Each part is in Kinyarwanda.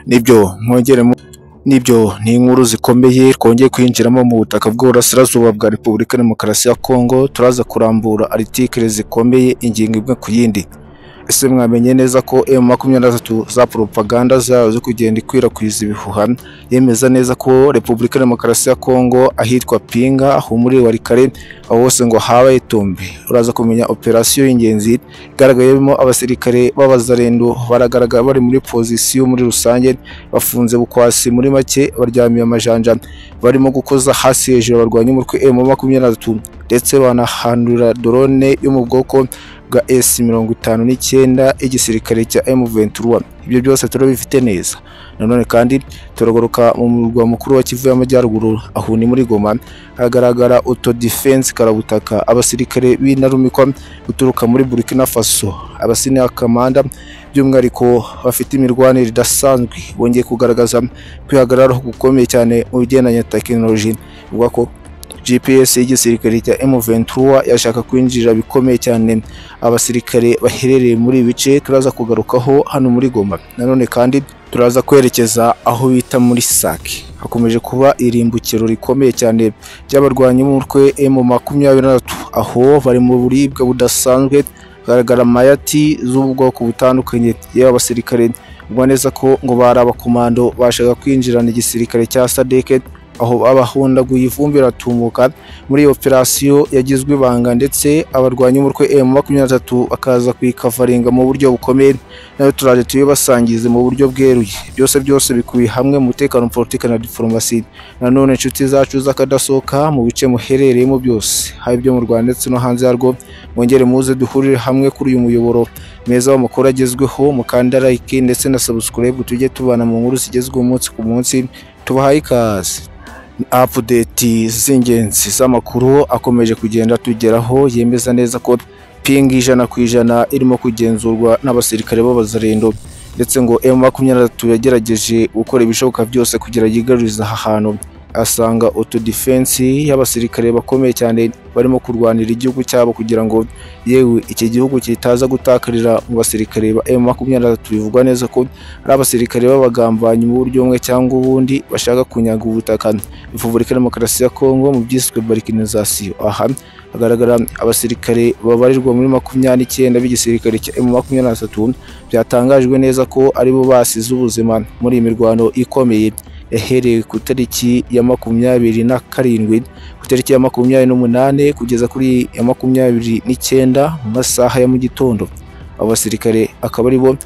nibyo mwongeremo nibyo ni inkuru zikomeye twongeye kwinjiramo mu butaka bw'uburasirazuba bwa repubulika ya demokarasi ya kongo turaza kurambura aritikire zikomeye ingingo imwe ku yindi ese mwamenye neza ko emu makumyabiri na gatatu za poropaganda zayo zo kugenda ikwirakwiza ibihuha yemeza neza ko repubulika ya demokarasi ya kongo ahitwa pinga humuri warikare aho hose ngo habaye itumbi uraza kumenya operasiyo y'ingenzi igaragayemo abasirikare b'abazarendo baragaragara bari muri pozisiyo muri rusange bafunze bukwasi muri make baryamiye amajanja barimo gukoza hasi hejuru abarwanya umutwe emu makumyabiri na gatatu ndetse banahandura drone yo mu bwoko bwa S mirongo itanu n'icyenda y'igisirikare cya M23 ibyo byose turabifite neza nanone kandi turagaruka mu murwa mukuru wa Kivu y'Amajyaruguru aho ni muri Goma hagaragara auto defense karabutaka abasirikare b'intarumikwa guturuka muri Burkina Faso abasine kamanda by'umwihariko bafite imirwanire idasanzwe bongeye kugaragaza kwihagararaho gukomeye cyane mu bigendanye na tekinoloji bivuga ko GPS y'igisirikare cya M23 yashaka kwinjira bikomeye cyane abasirikare baherereye muri ibi bice turaza kugarukaho hano muri Goma nanone kandi turaza kwerekeza aho bita muri Sake hakomeje kuba irimbukiro rikomeye cyane ry'abarwanyi b'umutwe M makumyabiri na gatatu aho bari mu buribwe budasanzwe hagaragara amayati z'ubwoko butandukanye yewe abasirikare ubwo neza ko ngo bari abakomando bashaka kwinjirana igisirikare cya Sadeke aho abahundaguye ivumbi riratumuka muri iyo operasiyo yagizwe ibanga ndetse abarwanyi umutwe M makumyabiri na gatatu bakaza kuyikavaringa mu buryo bukomeye nayo turaje tuyibasangize mu buryo bweruye byose byose bikubiye hamwe mu mutekano politiki na diforomasi nanone inshuti zacu z'akadasohoka mu bice muherereyemo byose haba ibyo mu Rwanda ndetse no hanze yarwo mwongere muze duhurire hamwe kuri uyu muyoboro meza w'amakuru agezweho mukanda like ndetse na subscribe tujye tubana mu nkuru zigezweho umunsi ku munsi tubahaye ikaze apudeti z'ingenzi z'amakuru akomeje kugenda tugeraho yemeza neza ko pingi ijana ku ijana irimo kugenzurwa n'abasirikare b'abazarendo ndetse ngo emu makumyabiri na gatatu yagerageje gukora ibishoboka byose kugira yigarurize aha hantu asanga autodefense y'abasirikare bakomeye cyane barimo kurwanira igihugu cyabo kugira ngo yewe iki gihugu kitaza gutakarira mu basirikare ba M makumyabiri na gatatu bivugwa neza ko ari abasirikare b'abagambanyi mu buryo bumwe cyangwa ubundi bashaka kunyaga ubutaka Repubulika ya Demokarasi ya Kongo mu byiswe balkanization aha hagaragara abasirikare babarirwa muri makumyabiri n'icyenda b'igisirikare cya M makumyabiri na gatatu byatangajwe neza ko aribo basize ubuzima muri iyi mirwano ikomeye yahereye ku itariki ya makumyabiri na karindwi ku itariki ya makumyabiri n'umunane kugeza kuri ya makumyabiri n'icyenda mu masaha ya mu gitondo abo basirikare akaba ari bo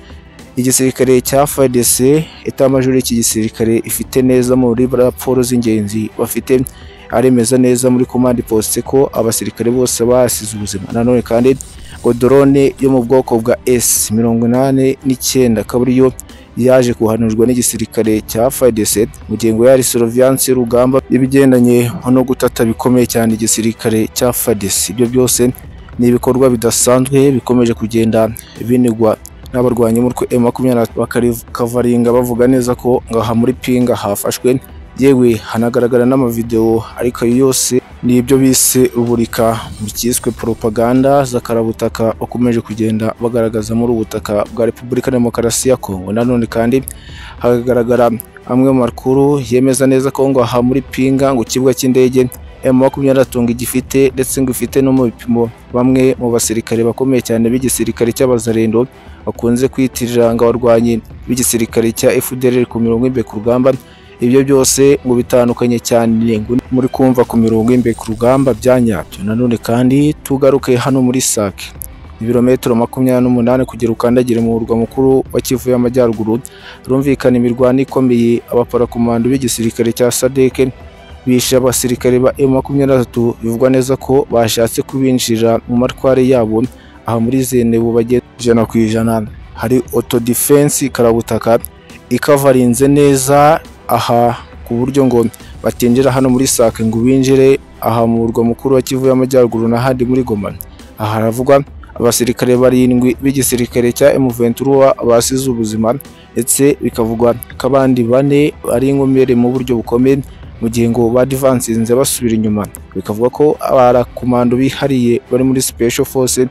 igisirikare cya FARDC etamajoro y'iki gisirikare ifite neza muri raporo z'ingenzi bafite aremeza neza muri komande posite ko abasirikare bose basize ubuzima nanone kandi ngo drone yo mu bwoko bwa S mirongo inani n'icyenda akaba ariyo yaje guhanurwa n'igisirikare cya FARDC mu gihe ngo yari surveillance y'urugamba ibigendanye no gutata bikomeye cyane igisirikare cya FARDC ibyo byose ni ibikorwa bidasanzwe bikomeje kugenda binigwa n'abarwanya umutwe M23 bakarikavaringa bavuga neza ko ngaha muri Pinga hafashwe yewe hanagaragara n'amavideo ariko ayo yose ni ibyo bise uburika mu cyiswe poropaganda z'akarabutaka bakomeje kugenda bagaragaza muri ubutaka bwa repubulika ya demokarasi ya kongo nanone kandi hagaragara amwe mu makuru yemeza neza ko ngo aha muri pinga ngo ikibuga cy'indege M makumyabiri na gatatu gifite ndetse ngo ifite no mu bipimo bamwe mu basirikare bakomeye cyane b'igisirikare cy'abazarendo bakunze kwitirira ngo abarwanyi b'igisirikare cya FDLR ku mirongo imbere ku rugamba ibyo byose ngo bitandukanye cyane ngo muri kumva ku mirongo imbere ku rugamba bya nyabyo nanone kandi tugaruke hano muri sake ibirometero makumyabiri n'umunani kugira ukandagire mu murwa mukuru wa Kivu y'Amajyaruguru rumvikana imirwano ikomeye abaparakomando b'igisirikare cya Sadeke bishe abasirikare ba M makumyabiri na gatatu bivugwa neza ko bashatse kubinjira mu matware yabo aha muri Zenebu bageze ijana ku ijana hari auto defense karabutaka ikavarinze neza aha ku buryo ngo batinjira hano muri sake ngo binjire aha mu murwa mukuru wa Kivu y'Amajyaruguru n'ahandi muri Goma aha haravugwa abasirikare barindwi b'igisirikare cya M23 basize ubuzima ndetse bikavugwa ko abandi bane ari inkomere mu buryo bukomeye mu gihe ngo badivansinze basubira inyuma bikavuga ko abarakomando bihariye bari muri Special Force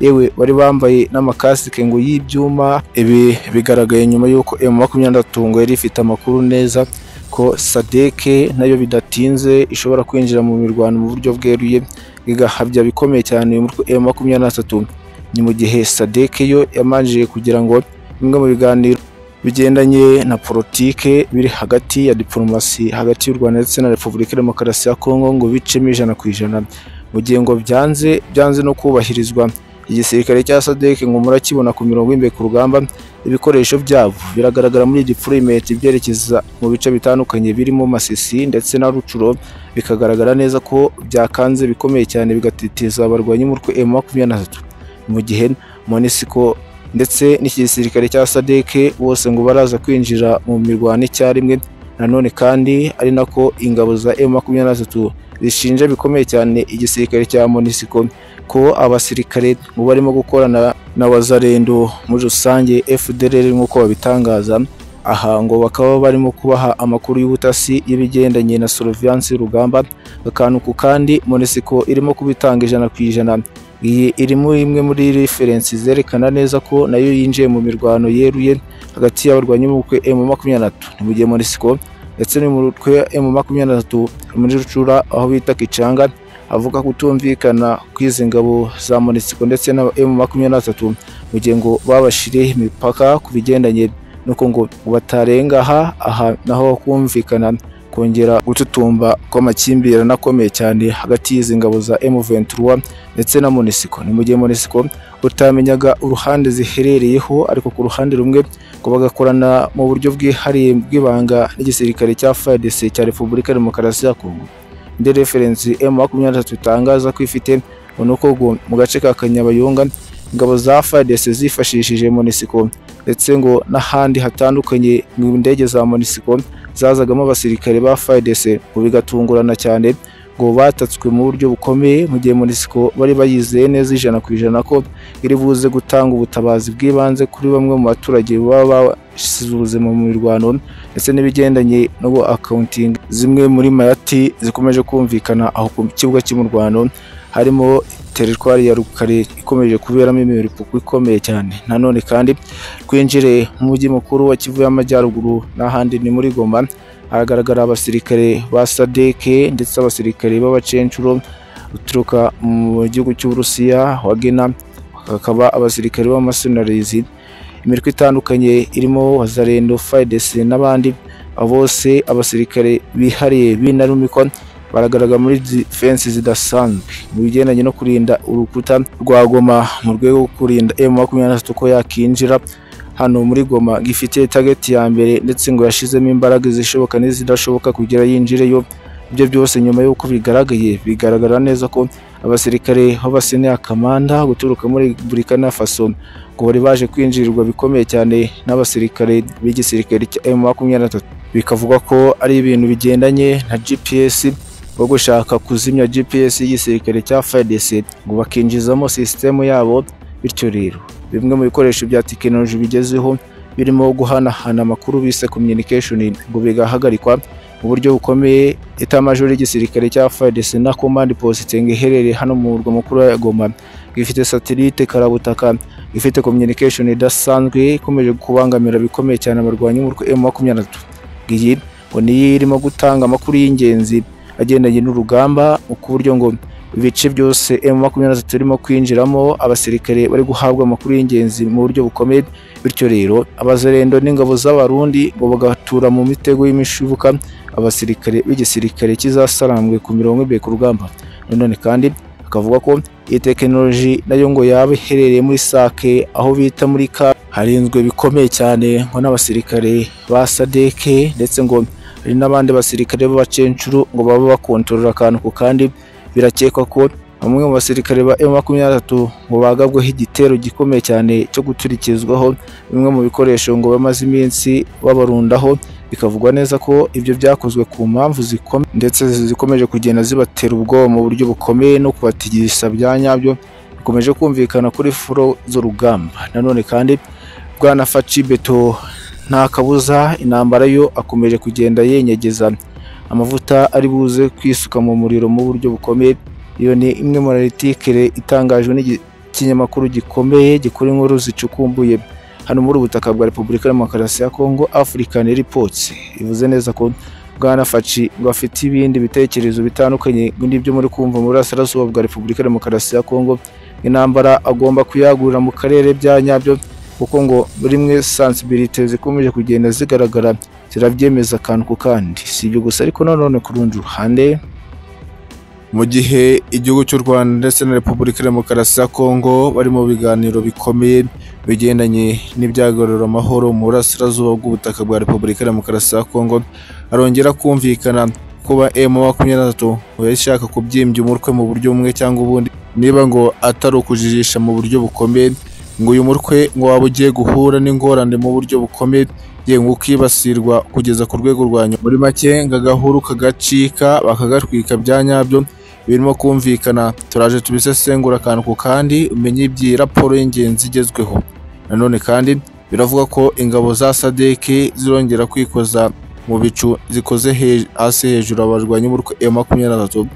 yewe bari bambaye n'amakasike ngo y'ibyuma ibi bigaragaye nyuma y'uko emu makumyabiri na gatatu ngo yari ifite amakuru neza ko sadeke nayo bidatinze ishobora kwinjira mu mirwano mu buryo bweruye bigahabya bikomeye cyane uyu mutwe emu makumyabiri na gatatu ni mu gihe sadeke yo yamanjije kugira ngo bimwe mu biganiro bigendanye na politike biri hagati ya diporomasi hagati y'u rwanda ndetse na repubulika ya demokarasi ya kongo ngo bicemo ijana ku ijana mu gihe ngo byanze byanze no kubahirizwa igisirikare cya sadeke ngo murakibona ku mirongo y'imbere ku rugamba ibikoresho byabo biragaragara muri dipurometi byerekeza mu bice bitandukanye birimo masisi ndetse na rucuro bikagaragara neza ko byakanze bikomeye cyane bigatitiza abarwanyi umutwe emu makumyabiri na tatu mu gihe monisiko ndetse n'iki gisirikare cya sadeke bose ngo baraza kwinjira mu mirwano icyarimwe nanone kandi ari nako ingabo za emu makumyabiri na gatatu zishinja bikomeye cyane igisirikare cya monisiko ko abasirikare ngo barimo gukorana na wazarendo muri rusange fdr nk'uko babitangaza aha ngo bakaba barimo kubaha amakuru y'ubutasi y'ibigendanye na soroviyanse y'urugamba agakantu kandi monisiko irimo kubitanga ijana ku ijana iyi irimo imwe muri referensi zerekana neza ko nayo yinjiye mu mirwano yeruye hagati y'abarwanyi b'umutwe emu makumyabiri na tatu ni mu gihe monisiko ndetse n'umutwe emu makumyabiri na tatu muri rucura aho bita kicanga avuga kutumvikana kw'izi ngabo za monisiko ndetse na emu makumyabiri na tatu mu gihe ngo babashiriye imipaka ku bigendanye nuko ngo batarenga aha aha naho kumvikana kongera gututumba kw'amakimbirane akomeye cyane hagati y'izi ngabo za M23 ndetse na Monisiko ni mu gihe Monisiko utamenyaga uruhande ziherereyeho ariko ku ruhande rumwe ngo bagakorana mu buryo bwihariye bw'ibanga n'igisirikare cya FARDC cya Repubulika ya Demokarasi ya Kongo indi referensi M23 itangaza ko ifite ni uko ngo mu gace ka Kanyabayonga ingabo za FARDC zifashishije Monisiko ndetse ngo n'ahandi hatandukanye mu ndege za Monisiko zazagamo abasirikare ba FARDC ngo bigatungurana cyane ngo batatswe mu buryo bukomeye mu gihe Monisiko bari bayizeye neza ijana ku ijana ko iri buze gutanga ubutabazi bw'ibanze kuri bamwe mu baturage baba basize ubuzima mu mirwano ndetse n'ibigendanye no accounting zimwe muri mayati zikomeje kumvikana aho ku kibuga cy'umurwano harimo teritwari ya rukare ikomeje kuberamo imiripuko ikomeye cyane nanone kandi twinjire mu mujyi mukuru wa kivu y'amajyaruguru n'ahandi ni muri goma hagaragara abasirikare ba sadeke ndetse abasirikare b'abacencuro uturuka mu gihugu cy'uburusiya wagena hakaba abasirikare b'amasenarizi imirwi itandukanye irimo wazarendo fayidesi n'abandi bose abasirikare bihariye b'inarumikwa baragaragara muri defense zidasanzwe mu bigendanye no kurinda urukuta rwa Goma mu rwego rwo kurinda M makumyabiri na gatatu ko yakinjira hano muri Goma gifite target ya mbere ndetse ngo yashizemo imbaraga zishoboka n'izidashoboka kugira yinjireyo ibyo byose nyuma y'uko bigaragaye bigaragara neza ko abasirikare b'abasenera kamanda guturuka muri Burkina Faso ngo bari baje kwinjirirwa bikomeye cyane n'abasirikare b'igisirikare cya M makumyabiri na gatatu bikavuga ko ari ibintu bigendanye na GPS wo gushaka kuzimya GPS y'igisirikare cya FARDC ngo bakinjizamo sisitemu yabo bityo rero bimwe mu bikoresho bya tekinoloji bigezeho birimo guhanahana amakuru bise communication ngo bigahagarikwa mu buryo bukomeye etamajoro y'igisirikare cya FARDC na command post iherereye hano mu murwa mukuru wa Goma ifite satellite karabutaka ifite communication idasanzwe ikomeje kubangamira bikomeye cyane abarwanyi umutwe M23 iyi ngo niyo irimo gutanga amakuru y'ingenzi agendanye n'urugamba ku buryo ngo ibice byose M makumyabiri na gatatu irimo kwinjiramo abasirikare bari guhabwa amakuru y'ingenzi mu buryo bukomeye bityo rero abazarendo n'ingabo z'abarundi ngo bagatura mu mitego y'imishibuka abasirikare b'igisirikare kizasarambwe ku mirongo imbere ku rugamba nanone kandi akavuga ko iyi tekinoloji nayo ngo yaba iherereye muri sake aho bita muri ka harinzwe bikomeye cyane ngo n'abasirikare ba sadeke ndetse ngo hari n'abandi basirikare b'abacencuru ngo baba bakontorora akantu ku kandi birakekwa ko bamwe mu basirikare ba M23 ngo bagabweho igitero gikomeye cyane cyo guturikizwaho bimwe mu bikoresho ngo bamaze iminsi babarundaho bikavugwa neza ko ibyo byakozwe ku mpamvu zikomeye ndetse zikomeje kugenda zibatera ubwoba mu buryo bukomeye no kubatigisa bya nyabyo bikomeje kumvikana kuri furo z'urugamba nanone kandi bwanafaci beto nta kabuza intambara yo akomeje kugenda yenyegeza amavuta ari buze kwisuka mu muriro mu buryo bukomeye iyo ni imwe mu analitikere itangajwe n'iki ikinyamakuru gikomeye gikora inkuru zicukumbuye hano muri ubu butaka bwa repubulika demokarasi ya kongo african reports ivuze neza ko bwana faci ngo afite ibindi bitekerezo bitandukanye n'ibyo muri kumva mu burasirazuba bwa repubulika demokarasi ya kongo intambara agomba kuyagurira mu karere bya nyabyo kuko ngo rimwe sansibirite zikomeje kugenda zigaragara zirabyemeza akantu ku kandi si ibyo gusa ariko nanone ku rundi ruhande mu gihe igihugu cy'u rwanda ndetse na repubulika demokarasi ya kongo bari mu biganiro bikomeye bigendanye n'ibyagarura amahoro mu burasirazuba bw'ubutaka bwa repubulika demokarasi ya kongo arongera kumvikana kuba emu makumyabiri na gatatu yari ishaka kubyimbya umutwe mu buryo bumwe cyangwa ubundi niba ngo atari ukujijisha mu buryo bukomeye ngo uyu mutwe ngo waba ugiye guhura n'ingorane mu buryo bukomeye ye ngo ukibasirwa kugeza ku rwego rwa nyuma muri make ngo agahuru kagacika bakagatwika bya nyabyo birimo kumvikana turaje tubisesengura akantu ku kandi umenye iby'iyi raporo y'ingenzi igezweho nanone kandi biravuga ko ingabo za sadeke zirongera kwikoza mu bicu zikoze he- hasi hejuru abarwanyi b'umutwe M makumyabiri na gatatu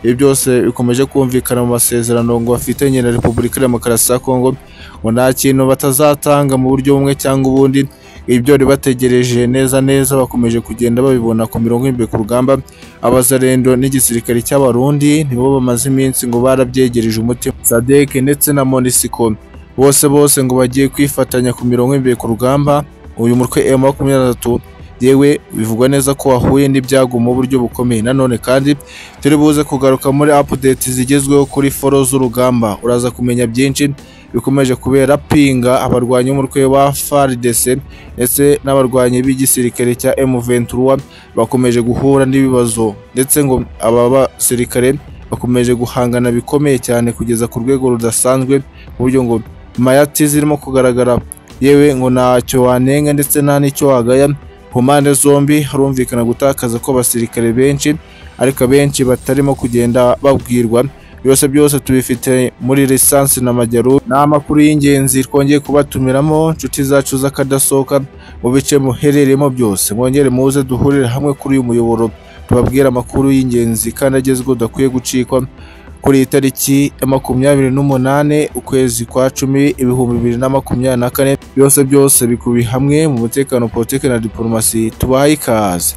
ibi byose bikomeje kumvikana mu masezerano ngo bafitanye na repubulika demokarasi ya kongo ngo nta kintu batazatanga mu buryo bumwe cyangwa ubundi ibyo bari bategereje neza neza bakomeje kugenda babibona ku mirongo y'imbere ku rugamba abazarendo n'igisirikare cy'abarundi nibo bamaze iminsi ngo barabyegereje umutima sadek ndetse na monisiko bose bose ngo bagiye kwifatanya ku mirongo y'imbere ku rugamba uyu mutwe M makumyabiri na gatatu yewe bivugwa neza ko wahuye n'ibyago mu buryo bukomeye nanone kandi turi buze kugaruka muri update zigezweho kuri foro z'urugamba uraza kumenya byinshi bikomeje kubera pinga abarwanyi b'umutwe wa FARDC ndetse n'abarwanyi b'igisirikare cya M23 bakomeje guhura n'ibibazo ndetse ngo aba basirikare bakomeje guhangana bikomeye cyane kugeza ku rwego rudasanzwe ku buryo ngo mayati zirimo kugaragara yewe ngo ntacyo wanenga ndetse nta n'icyo wagaya ku mpande zombi harumvikana gutakaza ko abasirikare benshi ariko abenshi batarimo kugenda babwirwa byose byose tubifite muri lisansi na majyaru ni amakuru y'ingenzi twongeye kubatumiramo inshuti zacu z'akadasohoka mu bice muherereyemo byose mwongere muze duhurire hamwe kuri uyu muyoboro tubabwire amakuru y'ingenzi kandi agezweho udakwiye gucikwa kuri iyi tariki ya makumyabiri n'umunane ukwezi kwa cumi ibihumbi bibiri na makumyabiri na kane byose byose bikubi hamwe mu mutekano politiki na diporomasi tubahaye ikaze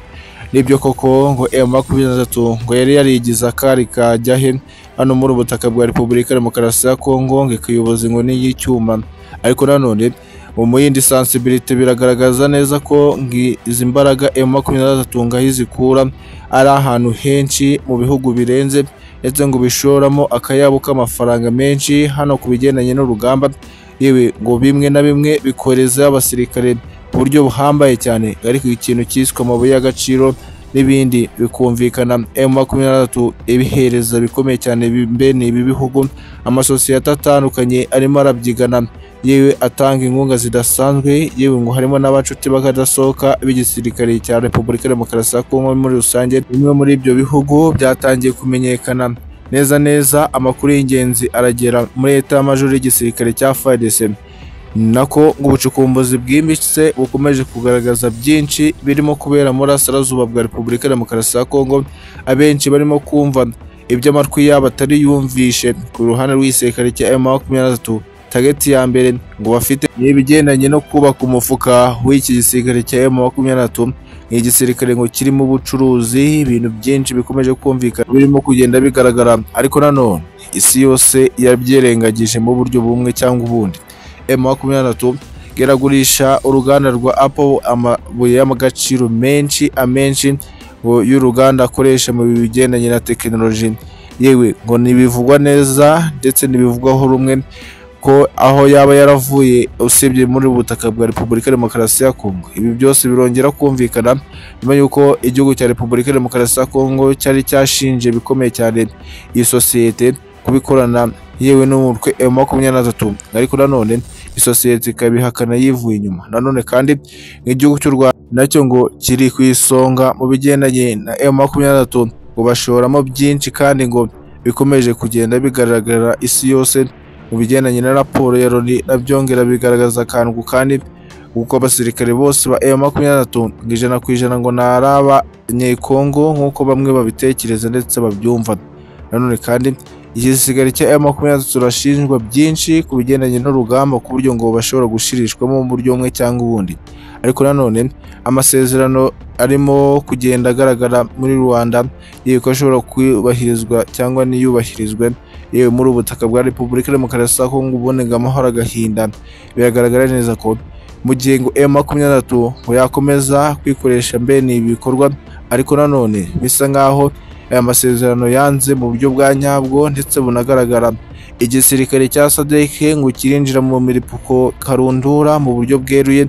nibyo koko ngo emu makumyabiri na gatatu ngo yari yarigize akari kajya he hano muri ubu butaka bwa repubulika demokarasi ya kongo ngo ikayoboza inkoni y'icyuma ariko nanone mu yindi sansibilite biragaragaza neza ko ngi izi mbaraga emu makumyabiri na gatatu ngo aho izikura ari ahantu henshi mu bihugu birenze ndetse ngo bishoramo akayabo k'amafaranga menshi hano ku bigendanye n'urugamba yewe ngo bimwe na bimwe bikorezayo abasirikare ku buryo buhambaye cyane ariko ikintu cyiswe amabuye y'agaciro n'ibindi bikumvikana emu makumyabiri na gatatu ibihereza bikomeye cyane bene ibi bihugu amasosiyete atandukanye arimo arabyigana yewe atanga inkunga zidasanzwe yewe ngo harimo n'abacuti bakadasohoka b'igisirikare cya repubulika demokarasi ya kongo muri rusange bimwe muri ibyo bihugu byatangiye kumenyekana neza neza amakuru y'ingenzi aragera muri leta y'amajoro y'igisirikare cya fadese nako ngo ubucukumbuzi bwimbitse bukomeje kugaragaza byinshi birimo kubera muri asarazuba bwa repubulika demokarasi ya kongo abenshi barimo kumva ibyo amatwi yabo atari yumvishe ku ruhande rw'igisirikare cya emu makumyabiri na gatatu tageti ya mbere ngo bafite ni ibigendanye no kubaka umufuka w'iki gisirikare cya emu makumyabiri na gatatu ni igisirikare ngo kirimo ubucuruzi ibintu byinshi bikomeje kumvikana birimo kugenda bigaragara ariko nanone isi yose yabyirengagije mu buryo bumwe cyangwa ubundi emu makumyabiri na gatatu iragurisha uruganda rwa apple amabuye y'agaciro menshi amenshi ngo y'uruganda akoresha mu bigendanye na tekinoloji yewe ngo ntibivugwa neza ndetse ntibivugwaho rumwe ko aho yaba yaravuye usibye muri ubu butaka bwa repubulika demokarasi ya kongo ibi byose birongera kumvikana nyuma y'uko igihugu cya repubulika demokarasi ya kongo cyari cyashinje bikomeye cyane iyi sosiyete kubikorana yewe n'umutwe M makumyabiri na gatatu ariko nanone isosiyete ikabihakana yivuye inyuma nanone kandi nk'igihugu cy'u rwanda nacyo ngo kiri ku isonga mu bigendanye na M makumyabiri na gatatu ngo bashoramo byinshi kandi ngo bikomeje kugenda bigaragara isi yose mu bigendanye na raporo ya Loni nabyongera bigaragaza akantu ku kandi kuko abasirikare bose ba M makumyabiri na gatatu ngo ijana ku ijana ngo ni ari abanyekongo nk'uko bamwe babitekereza ndetse babyumva nanone kandi igisigari cya M23 turashinjwa byinshi ku bigendanye n'urugamba ku buryo ngo bashobora gushirishwamo mu buryo bumwe cyangwa ubundi ariko nanone amasezerano arimo kugenda agaragara muri Rwanda y'uko ashobora kubahirizwa cyangwa ntiyubahirizwe yewe muri ubutaka bwa Repubulika ya Demokarasi ya Kongo ubonega amahoro agahinda biragaragara neza ko mu gihe ngo M23 ngo yakomeza kwikoresha mbene ibi bikorwa ariko nanone bisa nk'aho aya masezerano yanze mu buryo bwa nyabwo ndetse bunagaragara igisirikare cya sadeke ngo kirinjira mu miripuko karundura mu buryo bweruye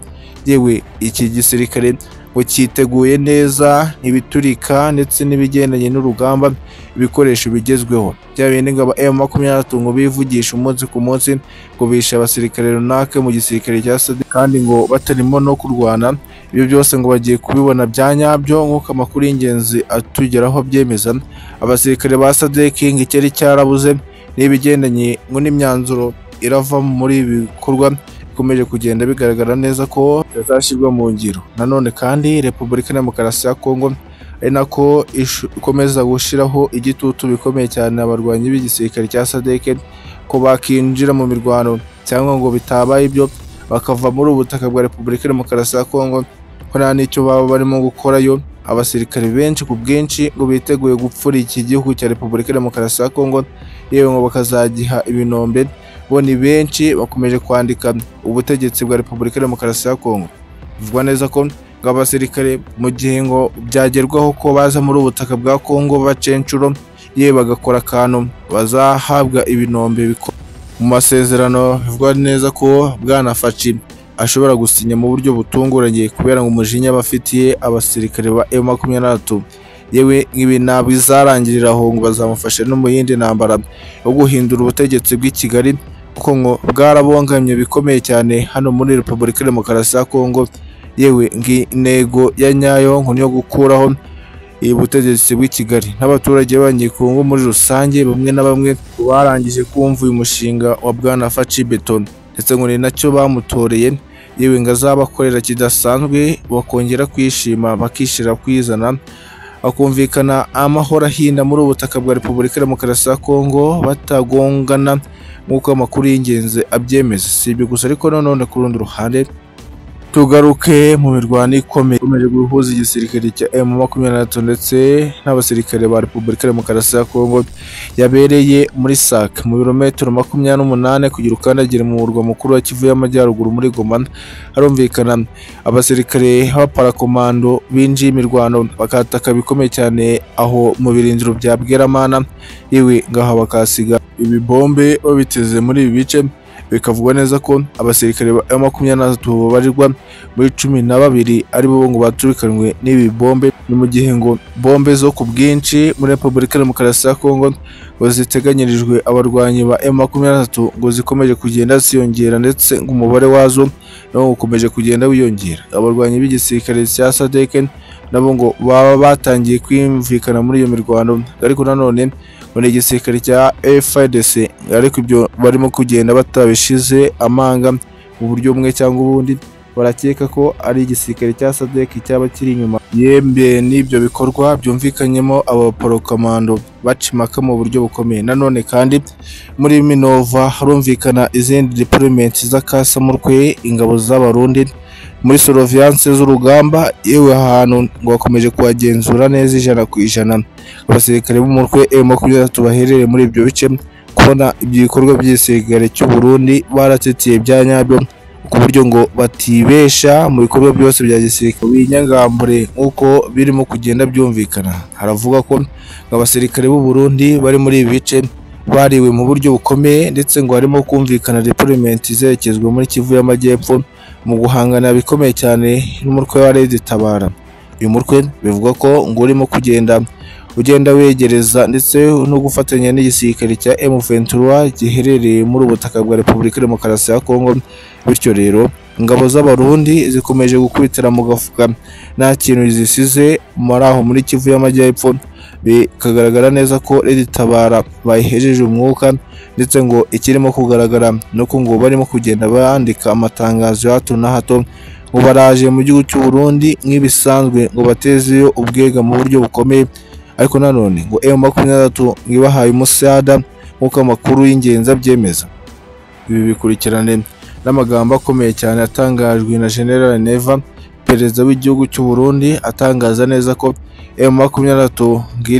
yewe iki gisirikare ngo cyiteguye neza ntibiturika ndetse n'ibigendanye n'urugamba ibikoresho bigezweho bya bindi ngo aba M23 ngo bivugisha umunsi ku munsi ngo bishe abasirikare runaka mu gisirikare cya sadeke kandi ngo batarimo no kurwana ibyo byose ngo bagiye kubibona bya nyabyo nk'uko amakuru y'ingenzi atugeraho abyemeza abasirikare ba sadeke ngo icyari cyarabuze n'ibigendanye ngo n'imyanzuro irava muri ibi bikorwa bikomeje kugenda bigaragara neza ko bitazashyirwa mu ngiro nanone kandi repubulika ya demokarasi ya kongo ari nako ishu- ikomeza gushyiraho igitutu bikomeye cyane abarwanyi b'igisirikare cya sadeke ko bakinjira mu mirwano cyangwa ngo bitabaye ibyo bakava muri ubu butaka bwa repubulika ya demokarasi ya kongo ko nta n'icyo baba barimo gukorayo abasirikare benshi ku bwinshi ngo biteguye gupfura iki gihugu cya repubulika ya demokarasi ya kongo yewe ngo bakazagiha ibinombe bo ni benshi bakomeje kwandika ubutegetsi bwa repubulika ya demokarasi ya kongo bivugwa neza ko ngo abasirikare mu gihe ngo byagerwaho ko baza muri ubu butaka bwa kongo bacenshuro yewe bagakora akantu bazahabwa ibinombe biko- mu masezerano bivugwa neza ko bwanafaci ashobora gusinya mu buryo butunguranye kubera ngo umujinya bafitiye abasirikare ba M23 yewe nk'ibi ntabwo bizarangirira aho ngo bazamufashe no mu yindi ntambara yo guhindura ubutegetsi bw'i Kigali kuko ngo bwarabongamye bikomeye cyane hano muri Repubulika ya Demokarasi ya Kongo yewe ng'intego ya nyayo ngo niyo gukuraho ubutegetsi bw'i Kigali n'abaturage b'abanyekongo muri rusange bamwe na bamwe barangije kumva uyu mushinga wa Bwana Faci Beton ndetse ngo ni nacyo bamutoreye yewe ngo azabakorera kidasanzwe bakongera kwishima bakishyira kwizana bakumvikana amahoro ahinda muri ubu butaka bwa Repubulika ya Demokarasi ya Kongo batagongana nk'uko amakuru y'ingenzi abyemeza si ibyo gusa ariko nanone ku rundi ruhande tugaruke mu mirwano ikomeye ikomeje guhuza igisirikare cya M23 ndetse n'abasirikare ba Repubulika ya Demokarasi ya Kongo yabereye muri SAC mu birometero makumyabiri n'umunani kugira ukandagire mu murwa mukuru wa Kivu y'Amajyaruguru muri Goma harumvikana abasirikare b'aparakomando binjiye imirwano bakataka bikomeye cyane aho mu birindiro bya Bweramana iwe ngaha bakasiga ibibombe babiteze muri ibi bice bikavugwa neza ko abasirikare ba makumyabiri na batatu babarirwa muri cumi na babiri ari bo ngo baturikanwe n'ibi bombe ni mu gihe ngo bombe zo ku bwinshi muri repubulika ya demokarasi ya kongo ngo ziteganyirijwe abarwanyi ba M makumyabiri na batatu ngo zikomeje kugenda ziyongera ndetse ngo umubare wazo nawo ukomeje kugenda wiyongera abarwanyi b'igisirikare cya sadeke nabo ngo baba batangiye kwiyumvikana muri iyo mirwano ariko nanone ngo ni igisirikare cya FARDC ariko ibyo barimo kugenda batabishize amanga mu buryo bumwe cyangwa ubundi barakeka ko ari igisirikare cya SADC cyaba kiri inyuma yembe n'ibyo bikorwa byumvikanyemo abaporokomando baca impaka mu buryo bukomeye nanone kandi muri Minova harumvikana izindi deployment z'akasamurwe ingabo z'abarundi muri surveillance z'urugamba yewe ahantu ngo bakomeje kuhagenzura neza ijana ku ijana abasirikare b'umutwe M23 baherereye muri ibyo bice kubona ibyo bikorwa by'igisirikare cy'u Burundi baratsitiye bya nyabyo ku buryo ngo batibesha mu bikorwa byose bya gisirikare binyangambure nk'uko birimo kugenda byumvikana haravuga ko ngo abasirikare b'u Burundi bari muri ibi bice bariwe mu buryo bukomeye ndetse ngo harimo kumvikana deployment izerekezwa muri Kivu y'Amajyepfo mu guhangana bikomeye cyane n'umutwe wa Red Tabara uyu mutwe bivugwa ko ngo urimo kugenda ugenda wegereza ndetse no gufatanya n'igisirikare cya M23 giherereye muri ubu butaka bwa Repubulika ya Demokarasi ya Kongo bityo rero ingabo z'abarundi zikomeje gukubitira mu gafuka nta kintu zisize muri aho muri Kivu y'Amajyepfo bikagaragara neza ko Red Tabara bayihejeje umwuka ndetse ngo ikirimo kugaragara nuko ngo barimo kugenda bandika amatangazo ya hato na hato ngo baraje mu gihugu cy'u Burundi nk'ibisanzwe ngo batezeyo ubwega mu buryo bukomeye ariko nanone ngo M makumyabiri na gatatu ngo ibahaye umusada nk'uko amakuru y'ingenzi abyemeza ibi bikurikirane n'amagambo akomeye cyane atangajwe na General Neva perezida w'igihugu cy'u Burundi atangaza neza ko M makumyabiri na gatatu ngiri